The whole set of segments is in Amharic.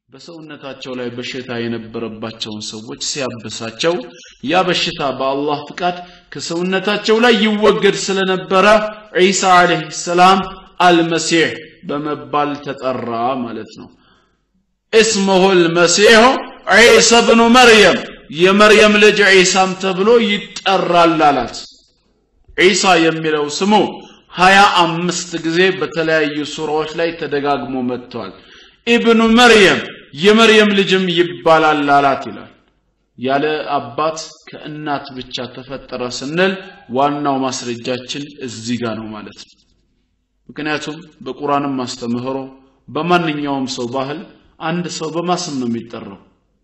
በሰውነታቸው ላይ በሽታ የነበረባቸውን ሰዎች ሲያብሳቸው ያ በሽታ በአላህ ፍቃድ ከሰውነታቸው ላይ ይወገድ ስለነበረ ዒሳ ዓለይሂ ሰላም አልመሲሕ በመባል ተጠራ ማለት ነው እስሙሁ ልመሲሑ ዒሳ ብኑ መርየም የመርየም ልጅ ዒሳም ተብሎ ይጠራል አላት ዒሳ የሚለው ስሙ ሀያ አምስት ጊዜ በተለያዩ ሱራዎች ላይ ተደጋግሞ መጥተዋል ኢብኑ መርየም የመርየም ልጅም ይባላል አላት ይላል ያለ አባት ከእናት ብቻ ተፈጠረ ስንል ዋናው ማስረጃችን እዚህ ጋር ነው ማለት ነው ምክንያቱም በቁርአንም አስተምህሮ በማንኛውም ሰው ባህል አንድ ሰው በማስም ነው የሚጠራው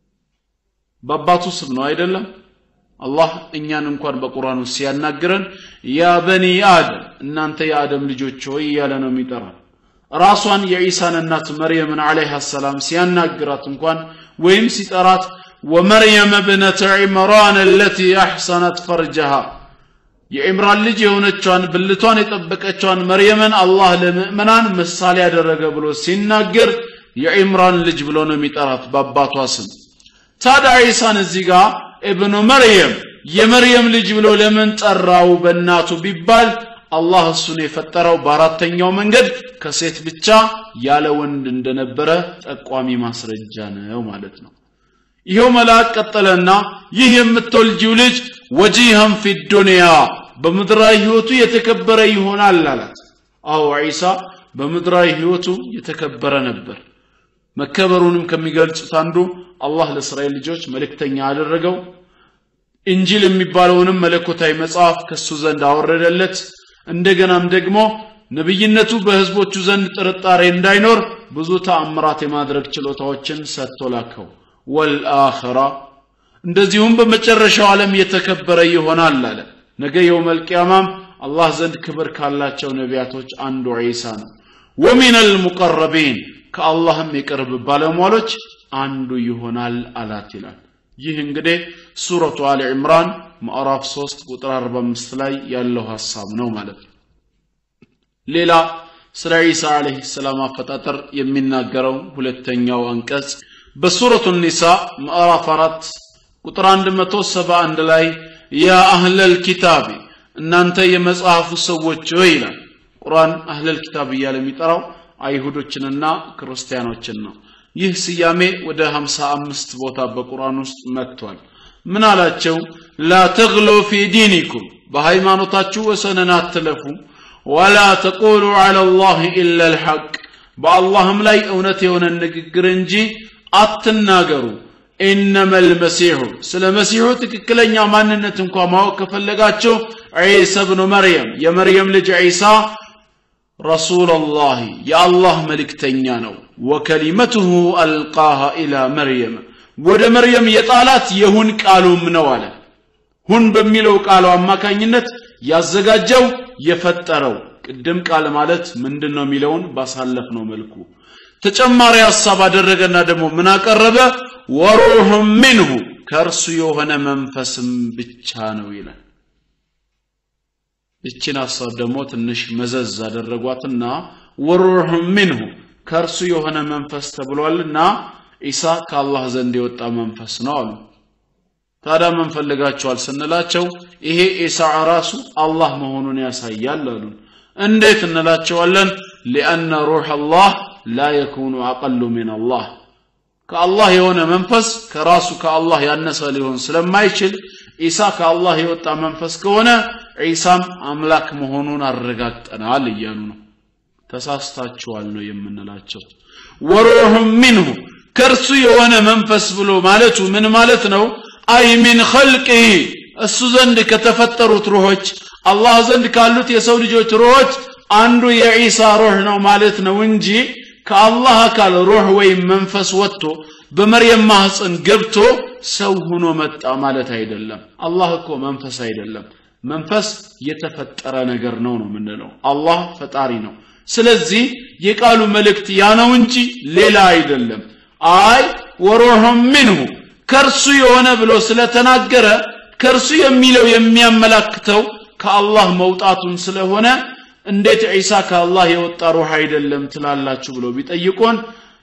በአባቱ ስም ነው አይደለም አላህ እኛን እንኳን በቁርአኑ ሲያናግረን ያ በኒ አደም እናንተ የአደም ልጆች ሆይ እያለ ነው የሚጠራ ራሷን የዒሳን እናት መርየምን ዓለይሃ ሰላም ሲያናግራት እንኳን ወይም ሲጠራት ወመርየም እብነተ ዒምራን አለቲ አሕሰነት ፈርጀሃ የዕምራን ልጅ የሆነቿን ብልቷን የጠበቀቿን መርየምን አላህ ለምእመናን ምሳሌ ያደረገ ብሎ ሲናገር የዕምራን ልጅ ብሎ ነው የሚጠራት በአባቷ ስም ታዲያ ዒሳን እዚህ ጋር እብኑ መርየም የመርየም ልጅ ብሎ ለምን ጠራው በእናቱ ቢባል አላህ እሱን የፈጠረው በአራተኛው መንገድ ከሴት ብቻ ያለ ወንድ እንደነበረ ጠቋሚ ማስረጃ ነው ማለት ነው ይኸው መልአክ ቀጠለና ይህ የምትወልጂው ልጅ ወጂሃን ፊ ዱንያ በምድራዊ ህይወቱ የተከበረ ይሆናል አላት አዎ ዒሳ በምድራዊ ህይወቱ የተከበረ ነበር መከበሩንም ከሚገልጹት አንዱ አላህ ለእስራኤል ልጆች መልእክተኛ አደረገው እንጂል የሚባለውንም መለኮታዊ መጽሐፍ ከሱ ዘንድ አወረደለት እንደገናም ደግሞ ነብይነቱ በህዝቦቹ ዘንድ ጥርጣሬ እንዳይኖር ብዙ ተአምራት የማድረግ ችሎታዎችን ሰጥቶ ላከው ወልአኸራ እንደዚሁም በመጨረሻው ዓለም የተከበረ ይሆናል አለ ነገ የውመል ቂያማም አላህ ዘንድ ክብር ካላቸው ነቢያቶች አንዱ ዒሳ ነው ወሚን አልሙቀረቢን ከአላህም የቅርብ ባለሟሎች አንዱ ይሆናል አላት ይላል ይህ እንግዲህ ሱረቱ አሊ ዕምራን ማዕራፍ 3 ቁጥር 45 ላይ ያለው ሐሳብ ነው ማለት ነው ሌላ ስለ ዒሳ አለይሂ ሰላም አፈጣጠር የሚናገረው ሁለተኛው አንቀጽ በሱረቱ ኒሳ ምዕራፍ 4 ቁጥር 171 ላይ ያ አህለል ኪታቢ እናንተ የመጽሐፉ ሰዎች ሆይ ይላል ቁርአን አህለል ኪታብ እያለ የሚጠራው አይሁዶችንና ክርስቲያኖችን ነው ይህ ስያሜ ወደ 55 ቦታ በቁርአን ውስጥ መጥቷል ምን አላቸው ላ ተግሉ ፊ ዲኒኩም በሃይማኖታችሁ ወሰንን አትለፉ ወላ ተቁሉ ዐላ ላህ ኢላ ልሐቅ በአላህም ላይ እውነት የሆነ ንግግር እንጂ አትናገሩ ኢነመ ልመሲሑ ስለ መሲሑ ትክክለኛ ማንነት እንኳ ማወቅ ከፈለጋችሁ ዒሳ ብኑ መርየም የመርየም ልጅ ዒሳ ረሱላላህ የአላህ መልእክተኛ ነው ወከሊመትሁ አልቃሃ ኢላ መርየም ወደ መርየም የጣላት የሁን ቃሉም ነው አለ ሁን በሚለው ቃሉ አማካኝነት ያዘጋጀው የፈጠረው ቅድም ቃል ማለት ምንድን ነው የሚለውን ባሳለፍ ነው መልኩ ተጨማሪ ሐሳብ አደረገና ደግሞ ምን አቀረበ ወሩህ ሚንሁ ከእርሱ የሆነ መንፈስም ብቻ ነው ይላል ይችን ሐሳብ ደግሞ ትንሽ መዘዝ አደረጓትና ወሩህ ሚንሁ ከእርሱ የሆነ መንፈስ ተብሏልና ኢሳ ከአላህ ዘንድ የወጣ መንፈስ ነው አሉ ታዲያ ምን ፈልጋችኋል ስንላቸው ይሄ ኢሳ ራሱ አላህ መሆኑን ያሳያል አሉን እንዴት እንላቸዋለን ሊአነ ሩህ አላህ ላ የኩኑ አቀሉ ሚን አላህ ከአላህ የሆነ መንፈስ ከራሱ ከአላህ ያነሰ ሊሆን ስለማይችል ኢሳ ከአላህ የወጣ መንፈስ ከሆነ ዒሳም አምላክ መሆኑን አረጋግጠናል እያሉ ነው ተሳስታችኋል ነው የምንላቸው ወሩሑም ሚንሁ ከእርሱ የሆነ መንፈስ ብሎ ማለቱ ምን ማለት ነው አይ ሚን ኸልቅህ እሱ ዘንድ ከተፈጠሩት ሩሆች አላህ ዘንድ ካሉት የሰው ልጆች ሩሆች አንዱ የዒሳ ሩህ ነው ማለት ነው እንጂ ከአላህ አካል ሩህ ወይም መንፈስ ወጥቶ በመርየም ማህፀን ገብቶ ሰው ሆኖ መጣ ማለት አይደለም አላህ እኮ መንፈስ አይደለም መንፈስ የተፈጠረ ነገር ነው ነው የምንለው አላህ ፈጣሪ ነው ስለዚህ የቃሉ መልእክት ያ ነው እንጂ ሌላ አይደለም አይ ወሩሑም ሚንሁ ከእርሱ የሆነ ብሎ ስለተናገረ ከእርሱ የሚለው የሚያመላክተው ከአላህ መውጣቱን ስለሆነ እንዴት ዒሳ ከአላህ የወጣ ሩህ አይደለም ትላላችሁ ብሎ ቢጠይቁን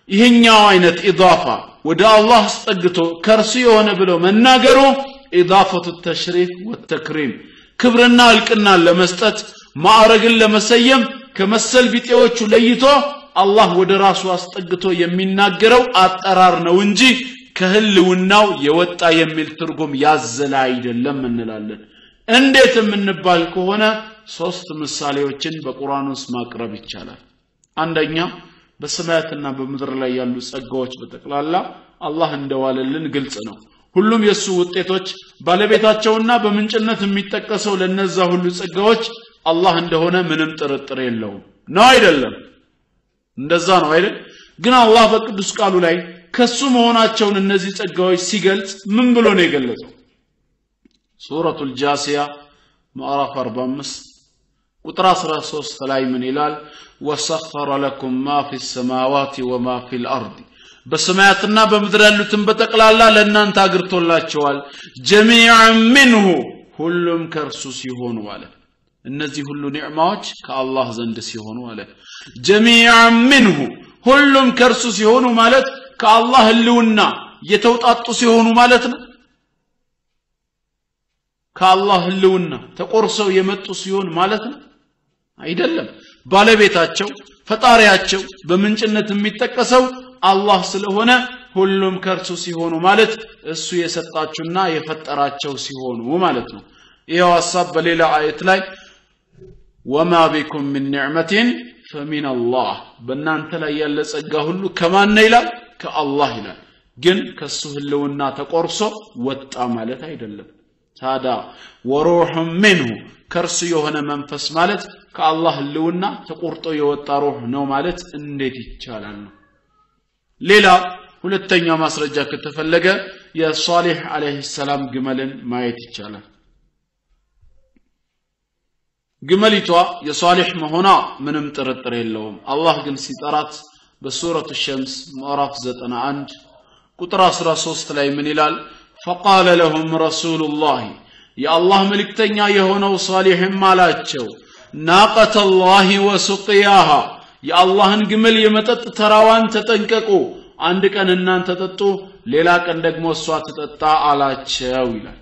ይህኛው አይነት ኢዳፋ ወደ አላህ አስጠግቶ ከእርሱ የሆነ ብለው መናገሩ ኢዳፈቱ ተሽሪፍ ወተክሪም ክብርና እልቅናን ለመስጠት ማዕረግን ለመሰየም ከመሰል ቢጤዎቹ ለይቶ አላህ ወደ ራሱ አስጠግቶ የሚናገረው አጠራር ነው እንጂ ከህልውናው የወጣ የሚል ትርጉም ያዘለ አይደለም እንላለን እንዴት የምንባል ከሆነ ሶስት ምሳሌዎችን በቁርአን ውስጥ ማቅረብ ይቻላል አንደኛ በሰማያትና በምድር ላይ ያሉ ጸጋዎች በጠቅላላ አላህ እንደዋለልን ግልጽ ነው ሁሉም የእሱ ውጤቶች ባለቤታቸውና በምንጭነት የሚጠቀሰው ለነዛ ሁሉ ጸጋዎች አላህ እንደሆነ ምንም ጥርጥር የለውም ነው አይደለም እንደዛ ነው አይደል ግን አላህ በቅዱስ ቃሉ ላይ ከሱ መሆናቸውን እነዚህ ጸጋዎች ሲገልጽ ምን ብሎ ነው የገለጸው ሱረቱ ልጃሲያ ምዕራፍ 45 ቁጥር 13 ላይ ምን ይላል ወሰኸረ ለኩም ማ ፊ ሰማዋት ወማ ፊ ልአርድ በሰማያትና በምድር ያሉትን በጠቅላላ ለእናንተ አግርቶላቸዋል ጀሚዓን ምንሁ ሁሉም ከእርሱ ሲሆኑ አለ እነዚህ ሁሉ ኒዕማዎች ከአላህ ዘንድ ሲሆኑ አለ ጀሚዓን ምንሁ ሁሉም ከእርሱ ሲሆኑ ማለት ከአላህ ህልውና የተውጣጡ ሲሆኑ ማለት ነው ከአላህ ህልውና ተቆርሰው የመጡ ሲሆን ማለት ነው አይደለም ባለቤታቸው ፈጣሪያቸው በምንጭነት የሚጠቀሰው አላህ ስለሆነ ሁሉም ከእርሱ ሲሆኑ ማለት እሱ የሰጣችሁና የፈጠራቸው ሲሆኑ ማለት ነው ይኸው ሀሳብ በሌላ አየት ላይ ወማ ቢኩም ምን ኒዕመትን ፈሚን አላህ በእናንተ ላይ ያለ ጸጋ ሁሉ ከማን ነው ይላል ከአላህ ይላል ግን ከሱ ህልውና ተቆርሶ ወጣ ማለት አይደለም ታዳ ወሩሑ ምንሁ ከእርሱ የሆነ መንፈስ ማለት ከአላህ ህልውና ተቆርጦ የወጣ ሩህ ነው ማለት እንዴት ይቻላል ነው ሌላ ሁለተኛ ማስረጃ ከተፈለገ የሷሊህ አለይሂ ሰላም ግመልን ማየት ይቻላል ግመሊቷ የሷሊህ መሆኗ ምንም ጥርጥር የለውም አላህ ግን ሲጠራት በሱረቱ ሸምስ ምዕራፍ 91 ቁጥር 13 ላይ ምን ይላል ፈቃለ ለሁም ረሱሉላህ የአላህ መልእክተኛ የሆነው ሷሊሕም አላቸው ናቀተ ላህ ወሱቅያሃ የአላህን ግመል የመጠጥ ተራዋን ተጠንቀቁ አንድ ቀን እናንተ ጠጡ ሌላ ቀን ደግሞ እሷ ትጠጣ አላቸው ይላል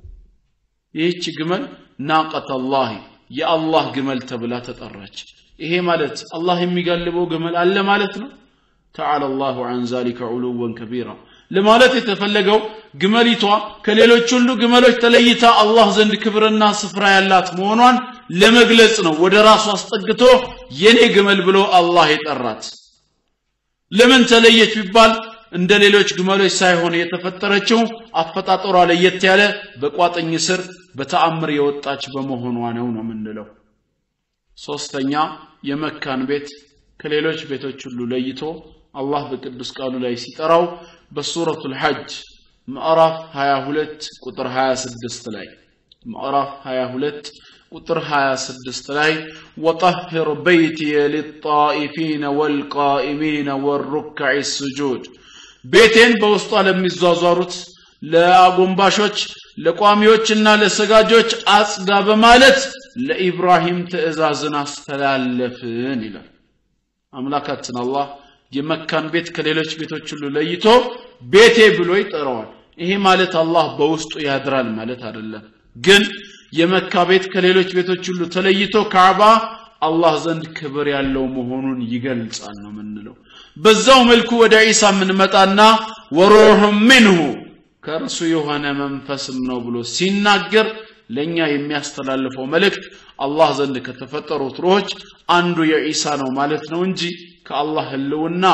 ይህች ግመል ናቀተ ላህ የአላህ ግመል ተብላ ተጠራች ይሄ ማለት አላህ የሚጋልበው ግመል አለ ማለት ነው ተዓላ አላሁ አን ዛሊከ ዑሉወን ከቢራ ለማለት የተፈለገው ግመሊቷ ከሌሎች ሁሉ ግመሎች ተለይታ አላህ ዘንድ ክብርና ስፍራ ያላት መሆኗን ለመግለጽ ነው ወደ ራሱ አስጠግቶ የኔ ግመል ብሎ አላህ የጠራት ለምን ተለየች ቢባል እንደ ሌሎች ግመሎች ሳይሆን የተፈጠረችው አፈጣጠሯ ለየት ያለ በቋጥኝ ስር በተአምር የወጣች በመሆኗ ነው ነው የምንለው ሶስተኛ የመካን ቤት ከሌሎች ቤቶች ሁሉ ለይቶ አላህ በቅዱስ ቃሉ ላይ ሲጠራው በሱረቱ ልሐጅ ምዕራፍ 22 ቁጥር 26 ላይ ምዕራፍ 22 ቁጥር 26 ላይ ወጠህር በይትየ ሊጣኢፊነ ወልቃኢሚነ ወሩካዕ ስጁድ ቤቴን በውስጧ ለሚዟዟሩት ለአጎንባሾች ለቋሚዎችና ለሰጋጆች አጽዳ በማለት ለኢብራሂም ትእዛዝን አስተላለፍን ይላል አምላካችን አላህ የመካን ቤት ከሌሎች ቤቶች ሁሉ ለይቶ ቤቴ ብሎ ይጠራዋል ይሄ ማለት አላህ በውስጡ ያድራል ማለት አይደለም ግን የመካ ቤት ከሌሎች ቤቶች ሁሉ ተለይቶ ካዕባ አላህ ዘንድ ክብር ያለው መሆኑን ይገልጻል ነው የምንለው በዛው መልኩ ወደ ዒሳ የምንመጣና ወሩህ ምንሁ ከእርሱ የሆነ መንፈስም ነው ብሎ ሲናገር ለእኛ የሚያስተላልፈው መልእክት አላህ ዘንድ ከተፈጠሩት ሩሆች አንዱ የዒሳ ነው ማለት ነው እንጂ ከአላህ ህልውና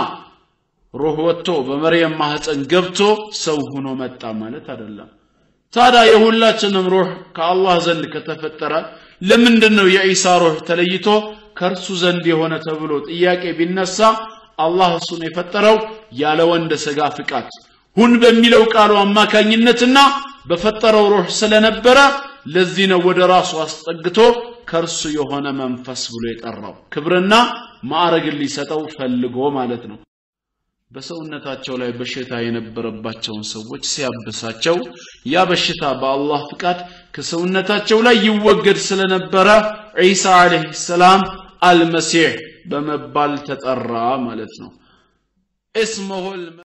ሩህ ወጥቶ በመርየም ማህፀን ገብቶ ሰው ሆኖ መጣ ማለት አይደለም ታዲያ የሁላችንም ሩህ ከአላህ ዘንድ ከተፈጠረ ለምንድን ነው የዒሳ ሩህ ተለይቶ ከእርሱ ዘንድ የሆነ ተብሎ ጥያቄ ቢነሳ አላህ እሱን የፈጠረው ያለ ወንድ ስጋ ፍቃድ ሁን በሚለው ቃሉ አማካኝነትና በፈጠረው ሩህ ስለነበረ ለዚህ ነው ወደ ራሱ አስጠግቶ ከእርሱ የሆነ መንፈስ ብሎ የጠራው ክብርና ማዕረግን ሊሰጠው ፈልጎ ማለት ነው በሰውነታቸው ላይ በሽታ የነበረባቸውን ሰዎች ሲያብሳቸው ያ በሽታ በአላህ ፍቃድ ከሰውነታቸው ላይ ይወገድ ስለነበረ ዒሳ አለህ ሰላም አልመሲሕ በመባል ተጠራ ማለት ነው اسمه الم